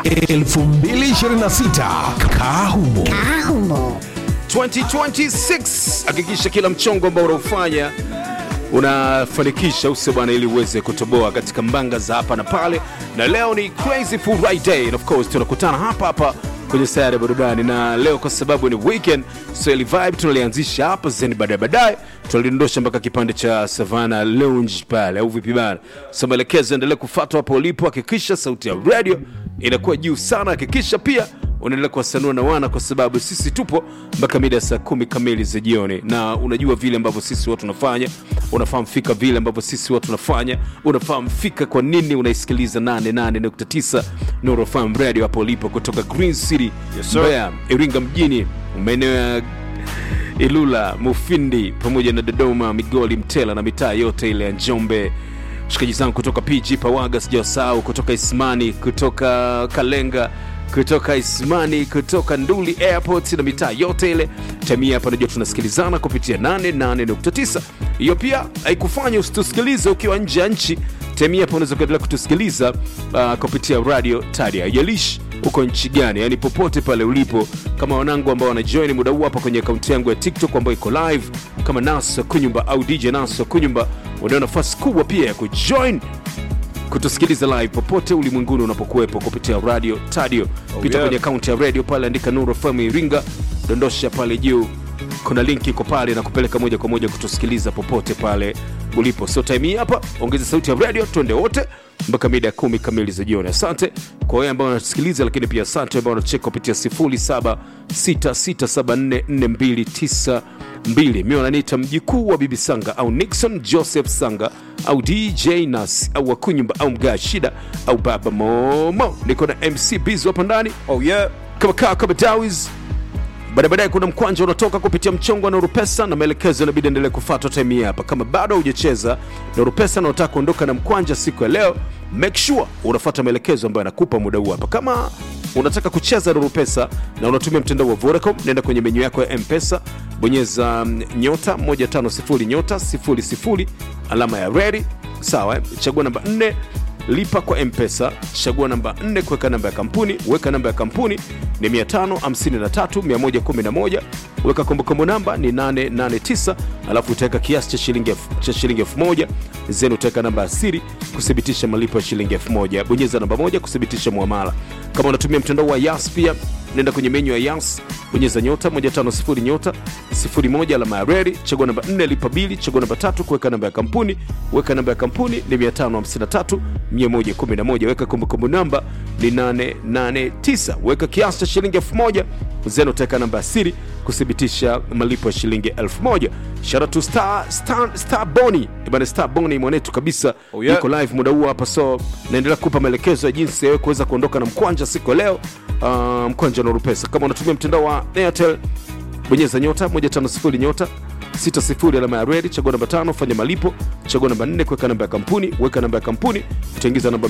2026 Kahumo. Ahumo. 2026 hakikisha kila mchongo ambao unaofanya unafanikisha use bwana ili uweze kutoboa katika mbanga za hapa na pale na leo ni crazy friday and of course tunakutana hapa hapa kwenye sayari ya burudani na leo kwa sababu ni weekend so ili vibe tunalianzisha hapa zeni baadaye baadaye tunalidondosha mpaka kipande cha savana lounge pale au vipi bana so maelekezo endelee kufuatwa hapo ulipo hakikisha sauti ya radio inakuwa juu sana hakikisha pia unaendelea kuwasanua na wana kwa sababu sisi tupo mpaka mida ya saa kumi kamili za jioni na unajua vile ambavyo sisi watu tunafanya unafahamu fika vile ambavyo sisi watu tunafanya unafahamu fika kwa nini unaisikiliza 88.9 Nuru FM radio hapo ulipo kutoka green city Yes, sir. Mbeya iringa mjini maeneo ya ilula mufindi pamoja na dodoma migoli mtela na mitaa yote ile ya njombe shikaji zangu kutoka pg pawaga sijawasahau kutoka ismani kutoka kalenga kutoka ismani kutoka nduli airport na mitaa yote ile tamia hapa najua tunasikilizana kupitia 88.9 hiyo pia haikufanya usitusikilize ukiwa nje ya nchi tamia hapa unaweza kuendelea kutusikiliza uh, kupitia radio tadia haijalishi uko nchi gani yani popote pale ulipo kama wanangu ambao wanajoin muda huu hapa kwenye akaunti yangu ya tiktok ambayo iko live kama naso kunyumba au dj naso kunyumba unao nafasi kubwa pia ya kujoin kutusikiliza live popote ulimwenguni unapokuwepo kupitia radio tadio pita yeah. kwenye akaunti ya radio pale andika nuru fm iringa dondosha pale juu kuna linki iko pale na kupeleka moja kwa moja kutusikiliza popote pale ulipo so time hii hapa ongeza sauti ya radio twende wote mpaka mida ya kumi kamili za jioni asante kwa wewe ambao wanatusikiliza lakini pia asante ambao wanacheka kupitia 0766744292 mi wananiita mjikuu wa bibi sanga au nixon joseph sanga au dj nas au wakunyumba au mgaa shida au baba momo niko na mc bizo hapa ndani Oh yeah. kama kaa kama dawis baada baadaye kuna mkwanja unatoka kupitia mchongo wa Norupesa na maelekezo inabidi endelee kufuatwa time hii hapa. Kama bado hujacheza Norupesa na unataka kuondoka na mkwanja siku ya leo, make sure unafuata maelekezo ambayo anakupa muda huu hapa. Kama unataka kucheza Norupesa na unatumia mtandao wa Vodacom, nenda kwenye menyu yako ya Mpesa, bonyeza mm, nyota 150 nyota 00 alama ya redi, sawa, eh? chagua namba 4 lipa kwa mpesa chagua namba 4 kuweka namba ya kampuni weka namba ya kampuni ni 553111 weka kombokombo namba ni 889 alafu utaweka kiasi cha shilingi elfu- cha shilingi 1000 zenu utaweka namba ya siri kuthibitisha malipo ya shilingi 1000 bonyeza namba moja kuthibitisha muamala kama unatumia mtandao wa yas pia nenda kwenye menyu ya yas bonyeza nyota 150 nyota 01 alama ya reri chagua namba 4 lipa bili chagua namba tatu kuweka namba ya kampuni weka namba ya kampuni ni 553 111 weka kumbukumbu namba ni 889 weka kiasi cha shilingi 1000 zeno utaweka namba ya siri kuthibitisha malipo ya shilingi 1000 shara tu star, star, star boni bana star boni mwanetu kabisa Oh, yeah. yuko live muda huu hapa so naendelea kupa maelekezo ya jinsi ya wewe kuweza kuondoka na mkwanja siku ya leo uh, mkwanja na pesa kama unatumia mtandao wa airtel bonyeza nyota 150 nyota 60 alama ya redi chagua namba tano fanya malipo chagua namba 4 kuweka namba ya kampuni weka namba ya kampuni utaingiza namba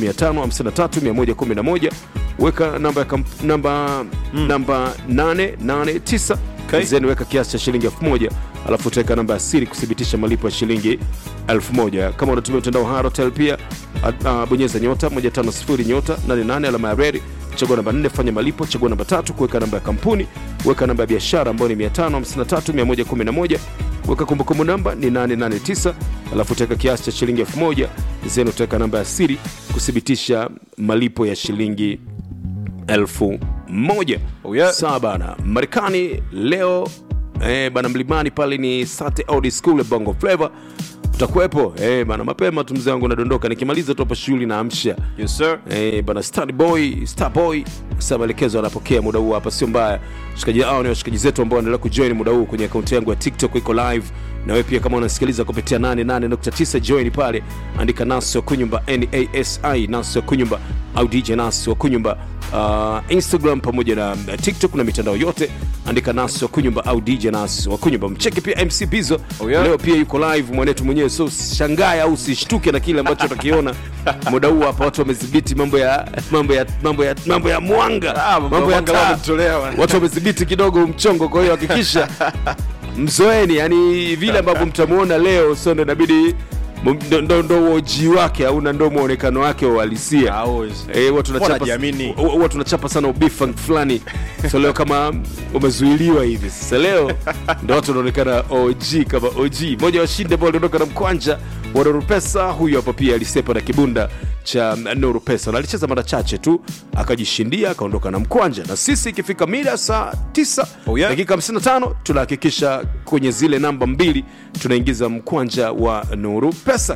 553111 weka namba ya kamp, namba namba 889 Okay. then weka kiasi cha shilingi 1000 alafu utaweka namba ya siri kuthibitisha malipo ya shilingi 1000 kama unatumia mtandao wa Halotel pia a- a, bonyeza nyota 150 nyota 88 alama ya redi chagua namba 4 fanya malipo chagua namba tatu kuweka namba ya kampuni weka namba ya biashara ambayo ni 553111 weka kumbukumbu namba ni 889 alafu utaweka kiasi cha shilingi 1000 then utaweka namba ya siri kuthibitisha malipo ya shilingi elfu moja Oh, yeah. sawa bana marekani leo eh, bana mlimani pale ni sate audi school ya bongo flava utakuwepo eh, bana mapema tu mzee wangu nadondoka nikimaliza tu hapa shughuli na amsha Yes sir. Eh, bana star boy star boy sasa maelekezo anapokea muda huu hapa sio mbaya shikaji hao ni washikaji zetu ambao wanaendelea kujoin muda huu kwenye akaunti yangu ya tiktok iko live na wewe pia kama unasikiliza kupitia 88.9 join pale andika nasi wa kunyumba nasi nasi wa kunyumba au dj nasi wa kunyumba uh, instagram pamoja na uh, tiktok na mitandao yote andika nasi wa kunyumba au dj nasi wa kunyumba mcheki pia mc bizo Oh, yeah. leo pia yuko live mwanetu mwenyewe so usishangae au usishtuke na kile ambacho utakiona muda huu hapa watu wamedhibiti mambo ya mambo ya mambo ya mambo ya mwanga Ah, mambo ya mwanga taa. wametolea, bwana. watu wamedhibiti kidogo mchongo kwa hiyo hakikisha mzoeni yani vile ambavyo mtamuona leo so ndo inabidi M- ndo- ndo ndo uoji wake au na ndo mwonekano wake wa uhalisia Always. Eh, huwa tunachapa Wanajiamini. huwa- huwa tunachapa sana ubifa fulani so leo kama umezuiliwa hivi sasa leo ndo watu wanaonekana og kama og moja wa washindi ambao waliondoka na mkwanja wa Nuru Pesa huyu hapa pia alisepa na kibunda cha Nuru Pesa na alicheza mara chache tu akajishindia akaondoka na mkwanja na sisi ikifika mida saa 9 Oh, yeah. dakika 55 tunahakikisha kwenye zile namba mbili tunaingiza mkwanja wa Nuru Pesa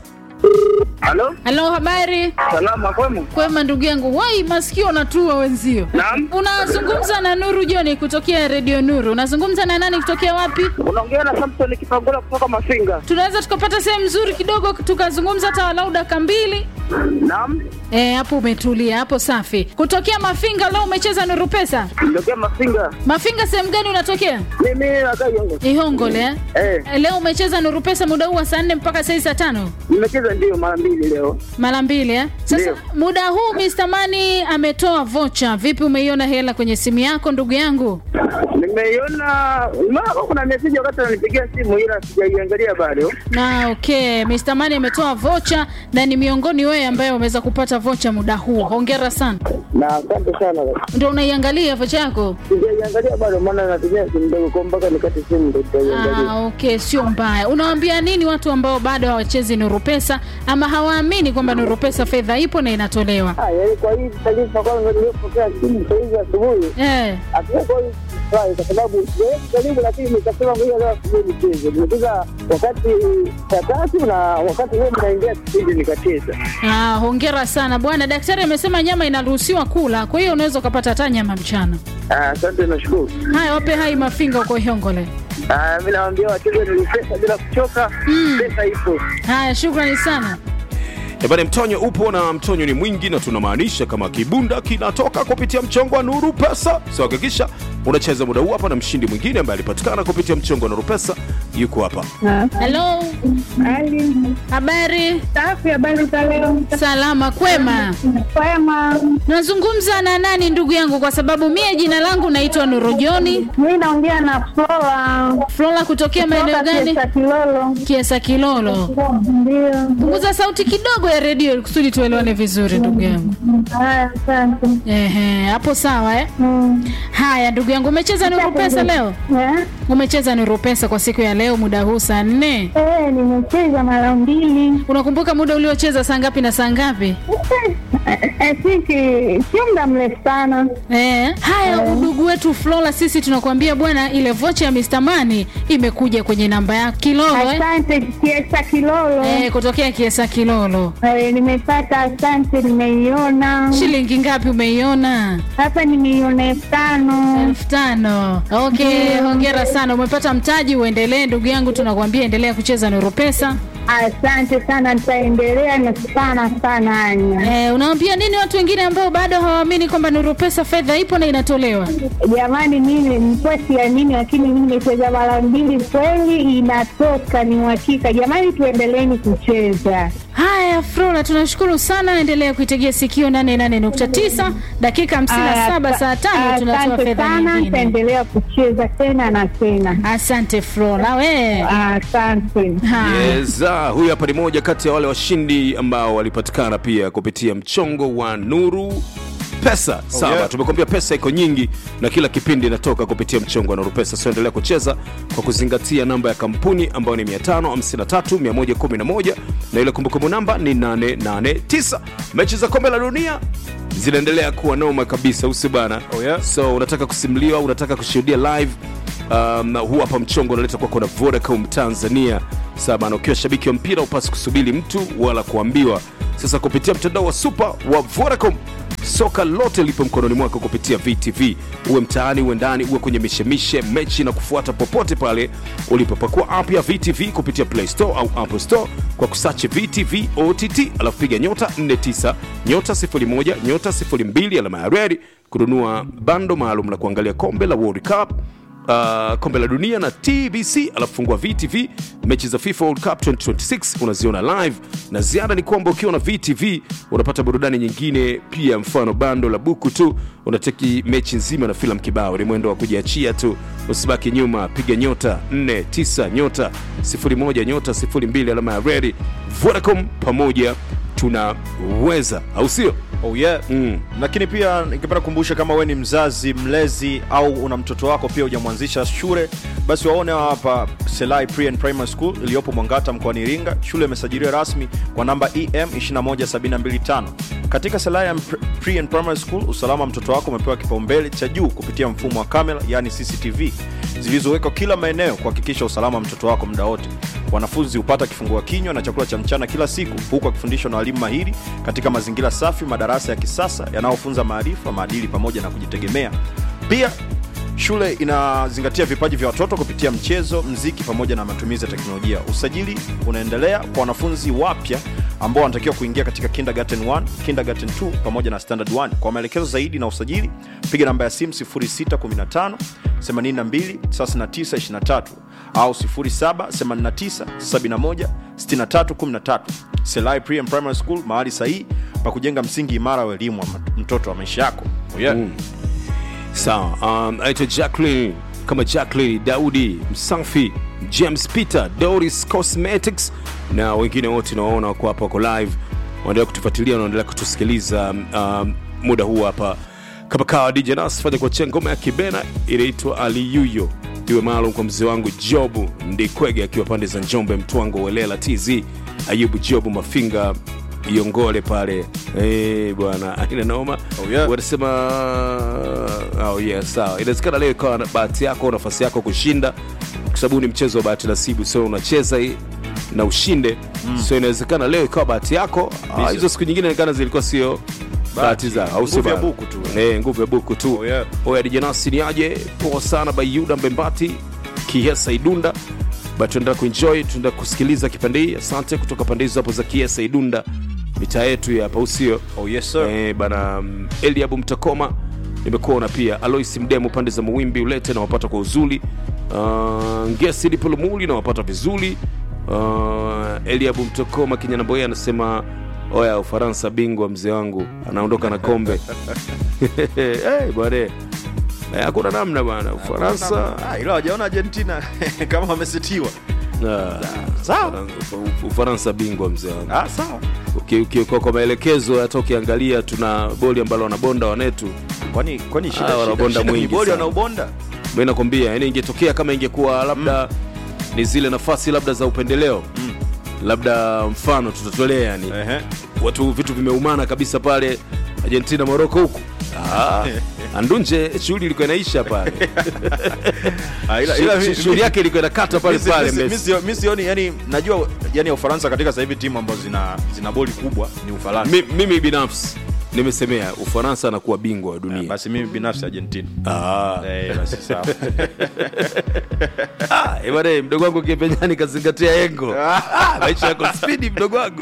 Halo, Halo, habari? salama kwema? Kwema ndugu yangu. Wai, masikio natua wenzio. Naam. Unazungumza na Nuru Joni kutokea Radio Nuru. Unazungumza na nani kutokea wapi? Unaongea na Samson Kipangula kutoka Mafinga. Tunaweza tukapata sehemu nzuri kidogo tukazungumza hata walau dakika mbili. Naam, Eh, hapo umetulia, hapo safi. Kutokea Mafinga leo umecheza Nuru Pesa. nitokea Mafinga. Mafinga sehemu gani unatokea? Mimi nakaa Yongo. Ihongole eh? Eh, Eh, Leo umecheza Nuru Pesa muda huu wa saa nne mpaka saa hii saa tano nimecheza ndio mara mbili leo. mara mbili eh? Sasa Ndio. muda huu Mr. Mani ametoa vocha. Vipi, umeiona hela kwenye simu yako ndugu yangu? Nimeiona mara kuna message wakati ananipigia simu ila sijaiangalia bado. Na okay, Mr. Mani ametoa vocha na ni miongoni wewe ambaye umeweza kupata vocha muda huu. Hongera sana. Na asante sana. Ndio unaiangalia vocha yako? Sijaiangalia bado maana natumia simu ndogo kwa mpaka nikate simu ndio nitaiangalia. Ah, okay, sio mbaya. Unawaambia nini watu ambao bado hawachezi Nuru Pesa ama hawaamini kwamba Nuru Pesa fedha ipo na inatolewa? Ah, yaani kwa hii taarifa kwanza nilipokea simu saa hizi asubuhi. Eh. Hatuko kwa hii furahi kwa sababu siwezi karibu, lakini nikasema ngoja leo asubuhi nicheze. Nimecheza wakati saa tatu na wakati huo mnaingia kipindi nikacheza. Ah, hongera sana bwana. Daktari amesema nyama inaruhusiwa kula, kwa hiyo unaweza ukapata hata nyama mchana. Ah, Asante, nashukuru. Haya, wape hai mafinga huko Hyongole. Ah, mi nawaambia wacheze ni pesa bila kuchoka, pesa ipo. Haya, shukrani sana. Ebane, mtonyo upo na mtonyo ni mwingi, na tunamaanisha kama kibunda kinatoka kupitia mchongo wa Nuru Pesa. So hakikisha unacheza muda huu hapa, na mshindi mwingine ambaye alipatikana kupitia mchongo wa Nuru Pesa yuko hapa. Halo, Hali habari? safi, habari za leo? Salama, kwema. Kwema. Nazungumza na nani ndugu yangu? Kwa sababu mie jina langu naitwa Nuru Joni Mi naongea na Flora Flora, kutokea maeneo kutoka gani? Kiesa Kilolo. Kiesa Kilolo. Ndio. Punguza sauti kidogo ya redio ili kusudi tuelewane vizuri ndugu yangu. Haya, asante. Ehe, hapo sawa eh? Mm. Haya ndugu yangu, umecheza Nuru Pesa leo? Eh? Umecheza Nuru Pesa kwa siku ya leo muda huu saa nne. Eh, nimecheza mara mbili. Unakumbuka muda uliocheza saa ngapi na saa ngapi? Eh, eh, sisi sio muda mrefu sana. Eh, haya udugu wetu Flora, sisi tunakuambia bwana, ile vocha ya Mr. Mani imekuja kwenye namba ya Kilolo eh? Asante Kiesa Kilolo. Eh, kutokea Kiesa Kilolo. Eh, nimepata, asante, nimeiona Shilingi ngapi umeiona? hapa, nimeiona elfu tano. elfu tano. Okay, hongera sana, umepata mtaji. Uendelee ndugu yangu, tunakuambia endelea kucheza Nuru Pesa. Asante sana, nitaendelea na sana sana, Anya. Eh, unawaambia nini watu wengine ambao bado hawaamini kwamba Nuru Pesa fedha ipo na inatolewa? Jamani, mimi nilikuwa siamini, lakini mimi nimecheza mara mbili, kweli inatoka, ni uhakika. Jamani, tuendeleeni kucheza. Haya, Flora, tunashukuru sana. Endelea kuitegea sikio 88.9 dakika 57 saa tano tunatoa Asante fedha sana, nyingine. nitaendelea kucheza tena na tena. Asante Flora, we Asante. Haya. Yes, ah, huyu hapa ni moja kati ya wale washindi ambao walipatikana pia kupitia mchongo wa Nuru Pesa. Sawa, yeah. tumekwambia pesa iko nyingi na kila kipindi inatoka kupitia mchongo wa Nuru Pesa. So endelea kucheza kwa kuzingatia namba ya kampuni ambayo ni 553 111 na ile kumbukumbu namba ni 889. Mechi za kombe la dunia zinaendelea kuwa noma kabisa, usi bana. Oh, yeah. So unataka kusimuliwa, unataka kushuhudia live um, huu hapa mchongo unaleta kwako na Vodacom Tanzania. Sawa bana, ukiwa shabiki wa mpira upasi kusubiri mtu wala kuambiwa. Sasa kupitia mtandao wa super wa Vodacom soka lote lipo mkononi mwako kupitia VTV, uwe mtaani, uwe ndani, uwe kwenye mishemishe, mechi na kufuata popote pale ulipopakua app ya VTV kupitia Play Store au Apple Store kwa kusachi VTV OTT, alafu piga nyota 49 nyota 01 nyota 02 alama ya redi kununua bando maalum la kuangalia kombe la World Cup uh, kombe la dunia na tbc alafu fungua vtv mechi za fifa world cup 2026 unaziona live na ziada ni kwamba ukiwa na vtv unapata burudani nyingine pia mfano bando la buku tu unateki mechi nzima na filamu kibao ni mwendo wa kujiachia tu usibaki nyuma piga nyota 49 nyota 01 nyota 02 alama ya redi vodacom pamoja tunaweza au sio Oh yeah. Mm. Lakini pia ningependa kukumbusha kama we ni mzazi mlezi au una mtoto wako pia hujamwanzisha shule, basi waone hapa Selai Pre and Primary School iliyopo Mwangata mkoani Iringa. Shule imesajiliwa rasmi kwa namba EM 21725. Katika Selai and Pre- Pre and Primary School, usalama wa mtoto wako umepewa kipaumbele cha juu kupitia mfumo wa kamera, yani CCTV zilizowekwa kila maeneo kuhakikisha usalama wa mtoto wako muda wote. Wanafunzi hupata kifungua kinywa na chakula cha mchana kila siku, huku akifundishwa na walimu mahiri katika mazingira safi, madarasa ya kisasa yanayofunza maarifa, maadili pamoja na kujitegemea. Pia shule inazingatia vipaji vya watoto kupitia mchezo, mziki pamoja na matumizi ya teknolojia. Usajili unaendelea kwa wanafunzi wapya ambao wanatakiwa kuingia katika kindergarten 1, kindergarten 2 pamoja na standard 1. Kwa maelekezo zaidi na usajili, piga namba ya simu 0615 82 39 23 au 0789 71 63 13. Selai Pre and Primary School, mahali sahihi pa kujenga msingi imara wa elimu wa mtoto wa maisha yako. Oh yeah. Mm. sawa um, aitwa jacklin kama jacklin daudi msafi james peter doris cosmetics na wengine wote nawaona wako hapa wako live wanaendelea kutufuatilia wanaendelea kutusikiliza um, muda huu hapa kama kawa dj nas fanya kuachia ngoma ya kibena inaitwa aliyuyo iwe maalum kwa mzee wangu jobu ndikwege akiwa pande za njombe mtwango welela tz ayubu jobu mafinga iongole pale Eh, bwana aina noma Oh, yeah. wanasema oh, yeah, sawa inawezekana leo ikawa na bahati yako nafasi yako kushinda kwa sababu ni mchezo wa bahati nasibu so unacheza hii na ushinde mm. so inawezekana leo ikawa bahati yako Ah, hizo siku nyingine inawezekana zilikuwa sio bahati zao au sio Nguvu ya bana? buku tu. Eh, nguvu ya buku tu Oh, yeah. oya dijanasi ni aje poa sana bayuda mbembati kiesa idunda ba tunaendelea kuenjoy tunaendelea kusikiliza kipande hii asante kutoka pande hizo hapo za kiesa idunda mitaa yetu ya hapa usio Oh yes sir. eh, bana mm, eliabu mtakoma nimekuona pia alois mdemo pande za mawimbi ulete nawapata kwa uzuri uh, ngesi lipolomuli nawapata vizuri uh, eliabu mtakoma kinyanamboye anasema oya ufaransa bingwa mzee wangu anaondoka na kombe hey, bwana Eh, hakuna namna bwana ufaransa Ah, ila wajaona Argentina kama wamesetiwa. Ah, Sawa. Ufaransa- ufaransa bingwa mzee wangu Ah, sawa. Uki- uki- kwa kwa maelekezo hata ukiangalia tuna boli ambalo wanabonda wanetu Kwani kwani shida Ah, shida, wanabonda shida ni mwingi boli sana. wanaubonda? mi nakwambia yani ingetokea kama ingekuwa labda ni zile nafasi labda za upendeleo labda mfano tutatolea yani Ehe. watu vitu vimeumana kabisa pale argentina moroko huku Ah, andunje shughuli ilikuwa inaisha pale Ah, ila ila Shu- mi- shughuli yake ilikuwa inakata pale mi si- pale mi si- mi Messi. sio- mi sioni yani najua yani Ufaransa katika sasa hivi timu ambazo zina zina boli kubwa ni Ufaransa. Mi- mimi binafsi nimesemea ufaransa anakuwa bingwa wa dunia Basi mimi binafsi Argentina. Ah. Eh, basi sawa. Ah, eh, bwana, mdogo wangu kipenyani kazingatia engo Ah, maisha yako spidi mdogo wangu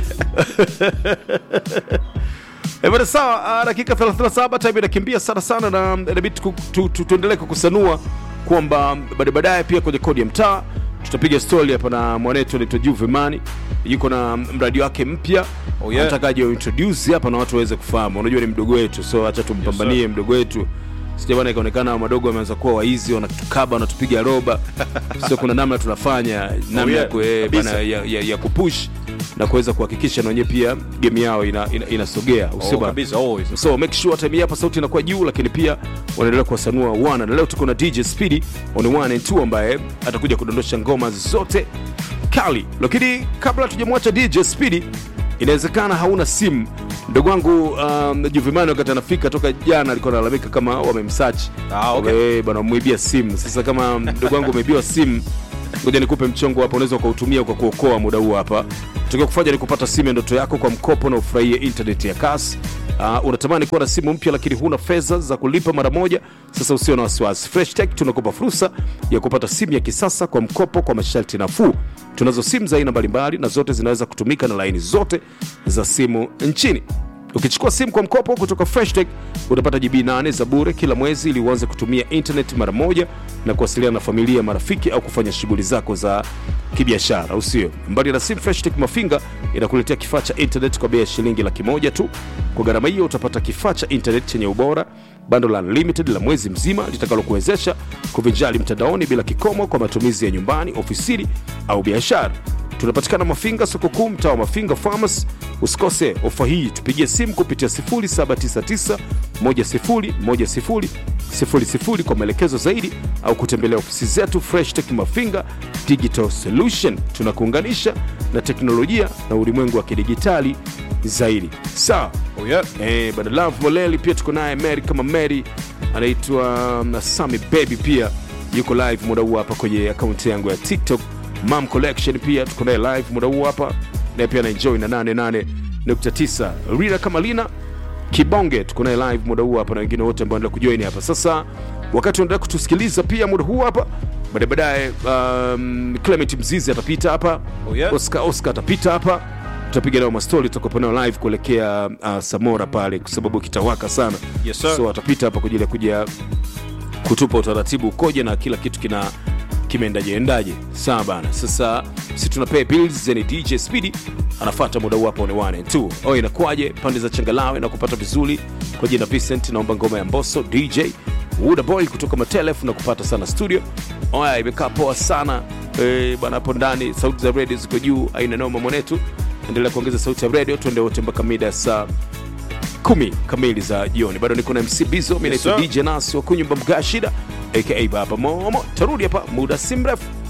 Eh, bwana, sawa ah, dakika 37 time inakimbia sana sana na inabidi tu- tu- tu- tuendelee kukusanua kwamba baadaye baadaye pia kwenye kodi ya mtaa tutapiga stori hapa na mwanetu anaitwa juvemani yuko na mradi wake mpya Oh, yeah. anataka aje introduce hapa na watu waweze kufahamu unajua ni mdogo wetu so acha tumpambanie mdogo wetu sija bana ikaonekana madogo wameanza kuwa waizi wanatukaba wanatupiga roba sio kuna namna tunafanya namna ya, yeah, ku- eh, kabisa. bana, ya, ya, ya kupush na kuweza kuhakikisha na wenyewe pia game yao inasogea ina, inasogea, usio Oh, bana? kabisa always. so make sure time hii hapa sauti inakuwa juu lakini pia wanaendelea kuwasanua wana na leo tuko na dj speedy on one and two ambaye atakuja kudondosha ngoma zote kali lakini kabla tujamwacha dj speedy inawezekana hauna simu ndugu wangu um, juvimani wakati anafika toka jana alikuwa analalamika kama wamemsachi Ah, okay. Wame- bana wamwibia simu sasa kama ndugu wangu umeibiwa simu ngoja nikupe mchongo hapa unaweza ukautumia kwa kuokoa muda huu hapa tukiwa kufanya ni kupata simu ya ndoto yako kwa mkopo na ufurahie internet ya kasi uh, unatamani kuwa na simu mpya lakini huna fedha za kulipa mara moja sasa usio na wasiwasi fresh tech tunakupa fursa ya kupata simu ya kisasa kwa mkopo kwa masharti nafuu tunazo simu za aina mbalimbali na zote zinaweza kutumika na laini zote za simu nchini ukichukua simu kwa mkopo kutoka freshtech utapata gb 8 za bure kila mwezi ili uanze kutumia internet mara moja na kuwasiliana na familia marafiki au kufanya shughuli zako za kibiashara au sio mbali na simu freshtech mafinga inakuletea kifaa cha internet kwa bei ya shilingi laki moja tu kwa gharama hiyo utapata kifaa cha internet chenye ubora bando la unlimited la mwezi mzima litakalokuwezesha kuvinjali mtandaoni bila kikomo kwa matumizi ya nyumbani ofisini au biashara tunapatikana mafinga soko kuu mtaa wa mafinga farmers usikose ofa hii tupigie simu kupitia 799 kwa maelekezo zaidi au kutembelea ofisi zetu fresh tech mafinga digital solution tunakuunganisha na teknolojia na ulimwengu wa kidigitali zaidi sawa Oh, yeah. eh, bada love moleli pia tuko naye mary kama mary anaitwa um, sami baby pia yuko live muda huu hapa kwenye akaunti yangu ya tiktok mam collection pia tuko naye live muda huu hapa naye pia anaenjoy na 88.9 rina kama lina kibonge tuko naye live muda huu hapa na wengine wote ambao endelea kujoin hapa sasa wakati unaendelea kutusikiliza pia muda huu hapa baadaye baadaye um, clement mzizi atapita hapa Oh, yeah. oscar oscar atapita hapa tutapiga nao mastori tutakuwa nao live kuelekea uh, samora pale kwa sababu kitawaka sana Yes, sir. so atapita hapa kwa ajili ya kuja kutupa utaratibu ukoje na kila kitu kina kimeendaje endaje sawa bana sasa si tuna pay bills yani dj speedy anafata muda huu hapo ni 1 and 2 oh inakuwaje pande za changalawe na kupata vizuri kwa jina vincent naomba ngoma ya mboso dj Wuda boy kutoka matelef na kupata sana studio oya imekaa poa sana eh, bana hapo ndani sauti za radio ziko juu aina noma mwanetu endelea kuongeza sauti ya radio tuende wote mpaka mida ya saa kumi kamili za jioni bado niko na mc bizo mi Yes, naitwa sir. dj nasi wa kunyumba mgashida aka baba momo tarudi hapa muda si mrefu